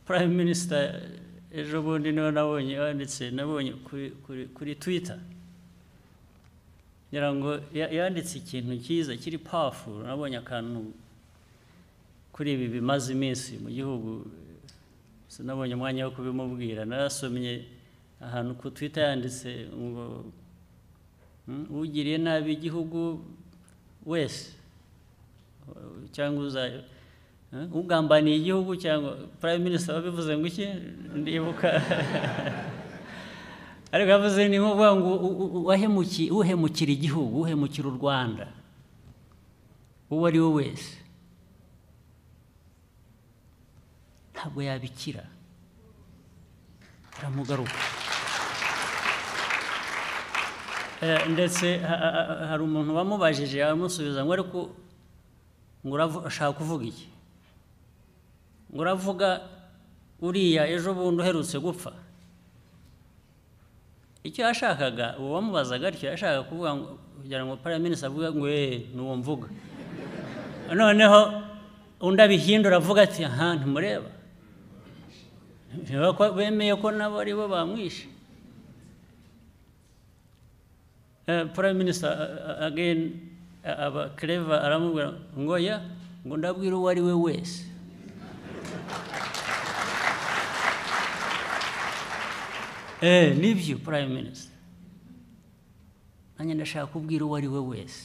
prime minister ejo bundi niwe nabonye yanditse nabonye kuri kuri kuri twitter ngira ngo ya- yanditse ikintu cyiza kiri powerful nabonye akantu kuri ibi bimaze iminsi mu gihugu sinabonye umwanya wo kubimubwira narasomye ahantu ku twitter yanditse ngo "Mm, ugiriye nabi igihugu wese cyangwa uza- eh, ugambaniye igihugu cyangwa prime minister wabivuze ngo iki ndibuka ariko yavuze ni nkuvuga ngo u- u- u- wahemuki- uhemukira igihugu uhemukira u rwanda uwo ari we wese ntabwo yabikira aramugaruka Eh, ndetse ha- ha- ha- hari umuntu wamubajije aramusubiza ngo ariko ngo uravu- ushaka kuvuga iki ngo uravuga uriya ejo bundi uherutse gupfa icyo yashakaga uwo wamubazaga atyo yashakaga kuvuga ngo kugira ngo paraminisita avuge ngo eee n'uwo mvuga noneho undi abihindura avuga ati aha ntimureba Ntiba ko bemeye ko nabo ari bo bamwishe Eh, prime minister uh, uh, again uh, aba clever aramubwira ngo ya ngo ndabwira uwo ari we wese eh nibyo prime minister nanjye ndashaka kubwira uwo ari we wese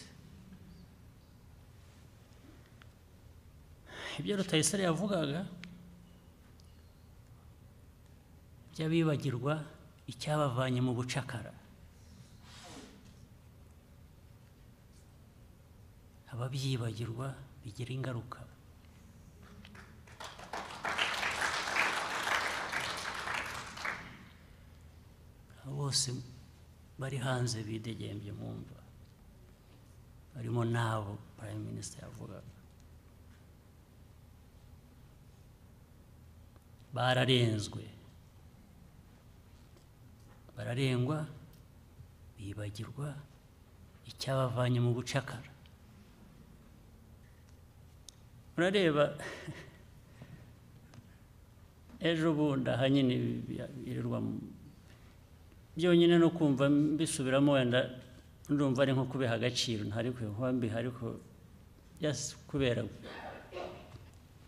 ibyo rutayisire yavugaga by'abibagirwa icyabavanye mu bucakara ababyibagirwa bigira ingaruka bose bari hanze bidegembye mu mva barimo n'abo prime minister yavugaga bararenzwe bararengwa bibagirwa icyabavanye mu bucakara murareba ejo bundi ahanyine birirwa byonyine no kumva mbisubiramo wenda ndumva ari nko kubiha agaciro ntari kuba mbiha ariko just kubera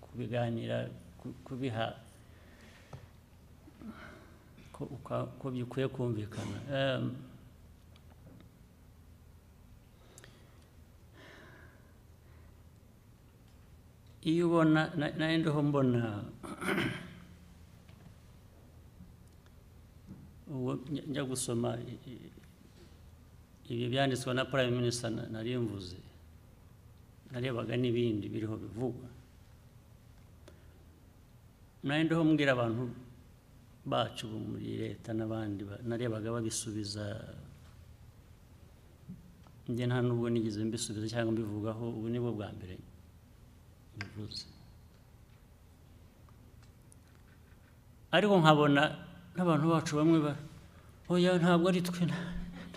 kubiganira ku- kubiha ko uka- ko bikwiye kumvikana Em, iyo ubona na- nari ndiho mbona uwo njya- njya gusoma i- i- ibi byanditswe na prime minister na- nari mvuze narebaga n'ibindi biriho bivugwa nari ndiho mbwira abantu bacu bo muri leta n'abandi ba- narebaga babisubiza njye nta nubwo nigeze mbisubiza cyangwa mbivugaho ubu ni bwo bwa mbere bivuze ariko nkabona n'abantu bacu bamwe ba oya ntabwo ari twe nta-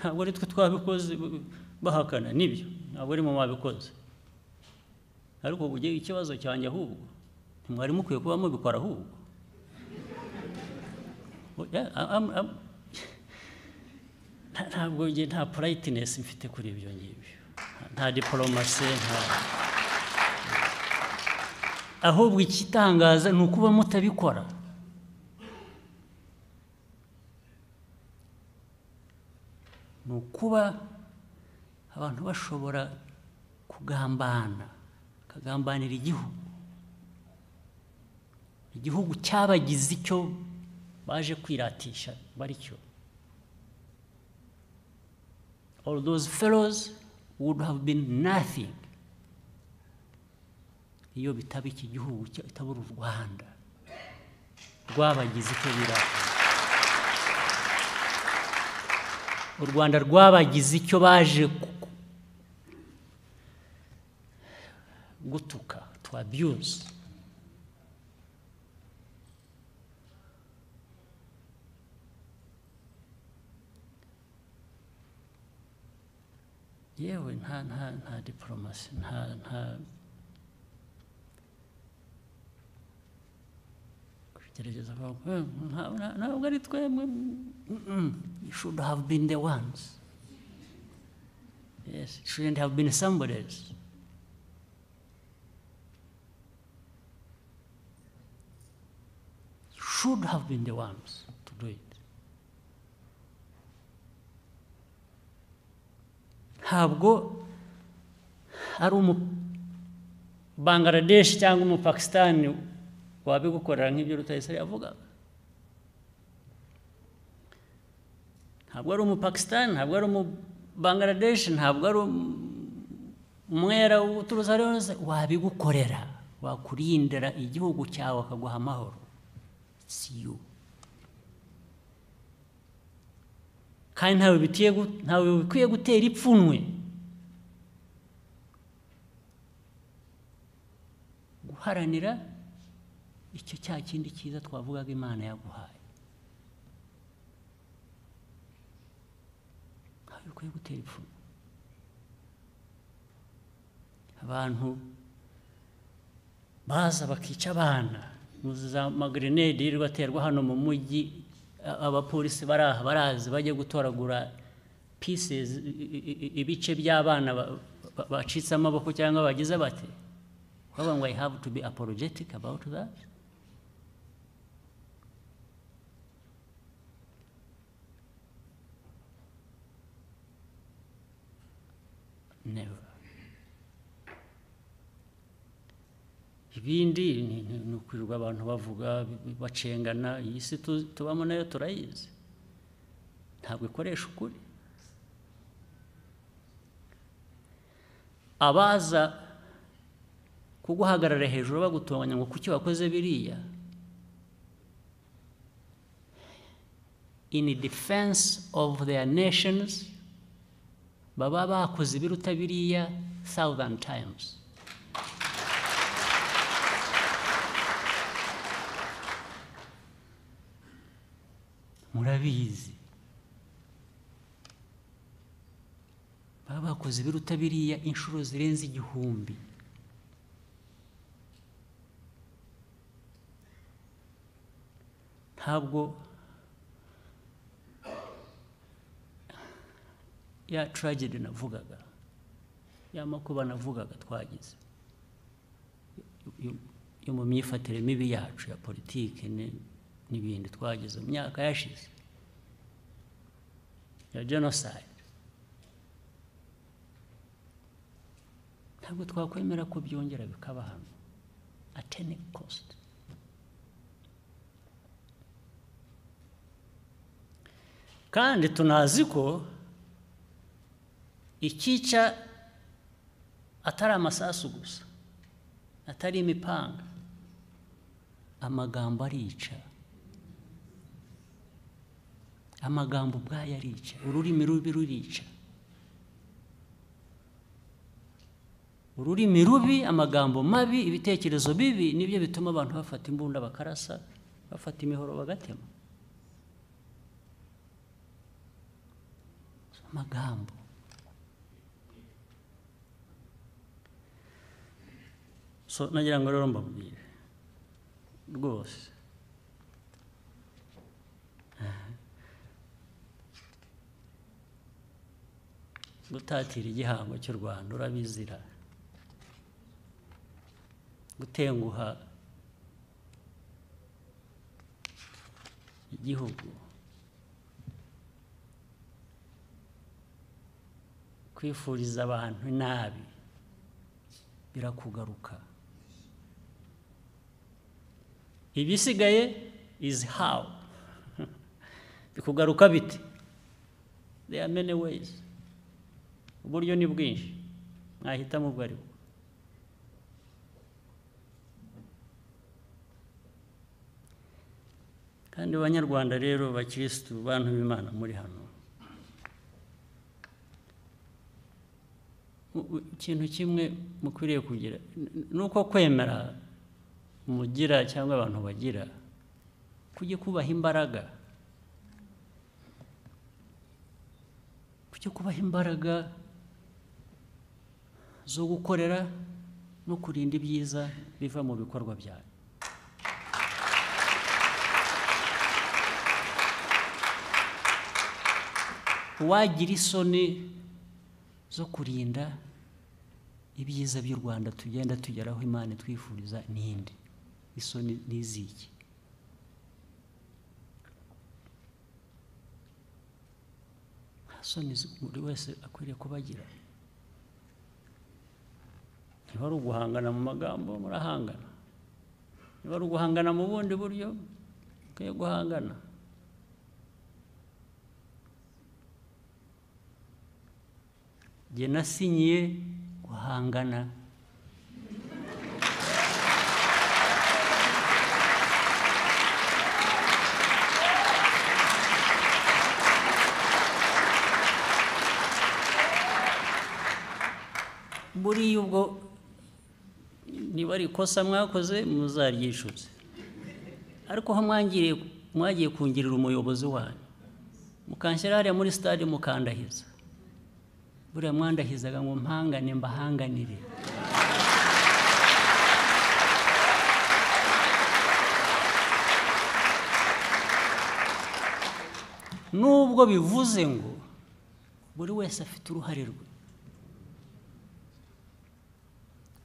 ntabwo ari twe twabikoze b- bahakana nibyo ntabwo ari mu babikoze ariko ujye ikibazo cyanjye ahubwo ntimwari mukwiye kuba mubikora ahubwo Oya, a- am- am- nta- ntabwo njye nta purayitinesi mfite kuri ibyo ngibyo nta diporomasi nta ahubwo ikitangaza ni ukuba mutabikora ni ukuba abantu bashobora kugambana bakagambanira igihugu igihugu cyabagize icyo baje kwiratisha bari cyo all those fellows would have been nothing iyo bitaba iki gihugu cya- itabura u rwanda rwabagize icyo bira u rwanda rwabagize icyo baje ku- ku- gutuka to abuse yewe nta nta nta diporomasi nta nta gerageza kuvuga ntabwo ari twemwe you should have been the ones yes it shouldn't have been somebody else should have been the ones to do it ntabwo ari umu bangaradeshi cyangwa umupakisitani wabigukorera nk'ibyo rutayisire yavuga ntabwo ari umupakisitani ntabwo ari umubangaradeshi ntabwo ari umwera uturutse ari wese wabigukorera wakurindira igihugu cyawe akaguha amahoro si yo kandi ntawe bikwiye gutera ipfunwe guharanira icyo cya kindi cyiza twavugaga imana yaguhaye ntawe bikwiye gutera ipfunwe abantu baza bakica abana za magrenade yirirwa aterwa hano mu mujyi abapolisi bari aha barazi bajya gutoragura pieces ibice by'abana bacitse amaboko cyangwa bagize bate However, we have to be apologetic about that. Never. ibindi ni ukwirirwa abantu bavuga bacengana iyi si tubamo nayo turayizi ntabwo ikoresha ukuri abaza kuguhagarara hejuru bagutonganya ngo kuki wakoze biriya in defense of their nations baba bakoze ibiruta biriya thousand times murabizi baba bakoze ibiruta biriya inshuro zirenze igihumbi ntabwo ya tragedy navugaga ya makuba navugaga twagize yo mu myifatire mibi yacu ya politiki n'ibindi twagize mu myaka yashize ya genocide ntabwo twakwemera ko byongera bikaba hano at any cost kandi tunazi ko ikica atari amasasu gusa atari imipanga amagambo arica amagambo ubwayo arica ururimi rubi rurica ururimi rubi amagambo mabi ibitekerezo bibi nibyo bituma abantu bafata imbunda bakarasa bafata imihoro bagatema amagambo so nagira ngo rero mbabwire rwose gutatira igihango cy'u rwanda urabizira gutenguha igihugu kwifuriza abantu nabi birakugaruka ibisigaye izi hawu bikugaruka bite they are many ways uburyo ni bwinshi mwahitamo ubwo ari bwo kandi abanyarwanda rero bakirisitu bantu b'imana muri hano ikintu kimwe mukwiriye kugira ni uko kwemera mugira cyangwa abantu bagira kujya kubaha imbaraga kujya kubaha imbaraga zo gukorera no kurinda ibyiza biva mu bikorwa byawe uwagira isoni zo kurinda ibyiza by'u rwanda tugenda tugeraho imana twifuriza n'indi isoni n'iziki nta soni buri wese akwiriye kubagira niba ari uguhangana mu magambo murahangana niba ari uguhangana mu bundi buryo mukwiye guhangana jye nasinyiye guhangana buriya ubwo niba ari ikosa mwakoze muzaryishutse ariko aho mwangiriye mwagiye kungirira umuyobozi wanyu mukanshyira hariya muri sitade mukandahiza buriya mwandahizaga ngo mpangane mbahanganire nubwo bivuze ngo buri wese afite uruhare rwe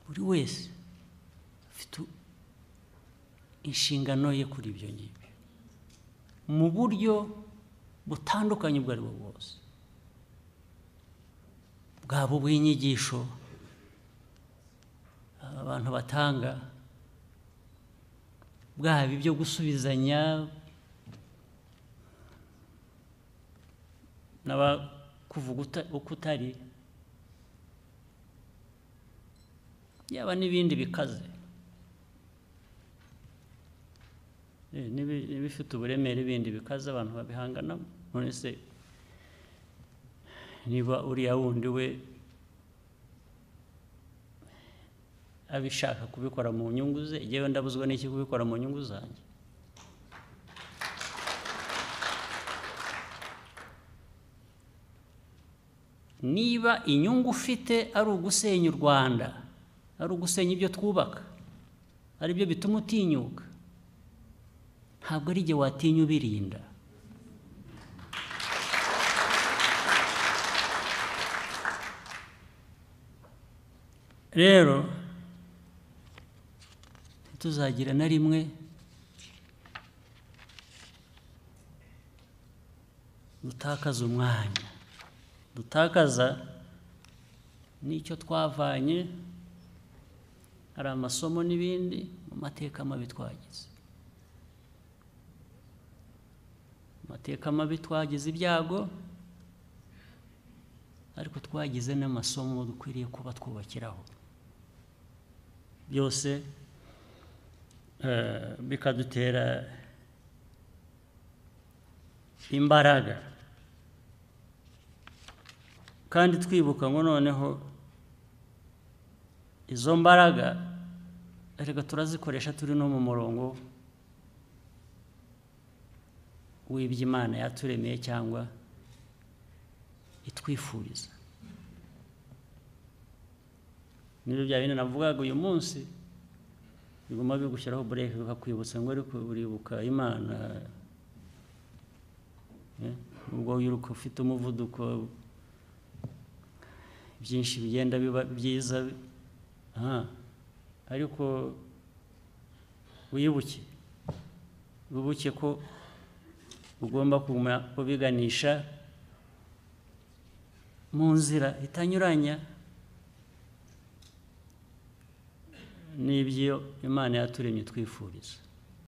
buri wese afite inshingano ye kuri ibyo ngibyo mu buryo butandukanye ubwo ari bwo bwose bwaba ubw'inyigisho abantu batanga bwaba ibyo gusubizanya n'abakuvuga uko utari yaba n'ibindi bikaze n'ibifite uburemere bindi bikaze abantu babihanganamo none se niba uriya wundi we abishaka kubikora mu nyungu ze igihe wenda abuzwa n'iki kubikora mu nyungu zanjye niba inyungu ufite ari ugusenya u rwanda ari ugusenya ibyo twubaka ari byo bituma utinyuka ntabwo ari igihe watinya ubirinda rero ntituzagira na rimwe dutakaza umwanya dutakaza n'icyo twavanye hari amasomo n'ibindi mu mateka mabi twagize amateka mabi twagize ibyago ariko twagize n'amasomo dukwiriye kuba twubakiraho byose bikadutera imbaraga kandi twibuka ngo noneho izo mbaraga reka turazikoresha turi no mu murongo w'ibyo imana yaturemeye cyangwa itwifuriza nibyo bya bindi navugaga uyu munsi biguma bigushyiraho bureke bikakwibutsa ngo ariko uribuka imana ubwo wiruka ufite umuvuduko byinshi bigenda biba byiza ariko wibuke wibuke ko ugomba kuguma kubiganisha mu nzira itanyuranya n'ibyo imana yaturemye twifuriza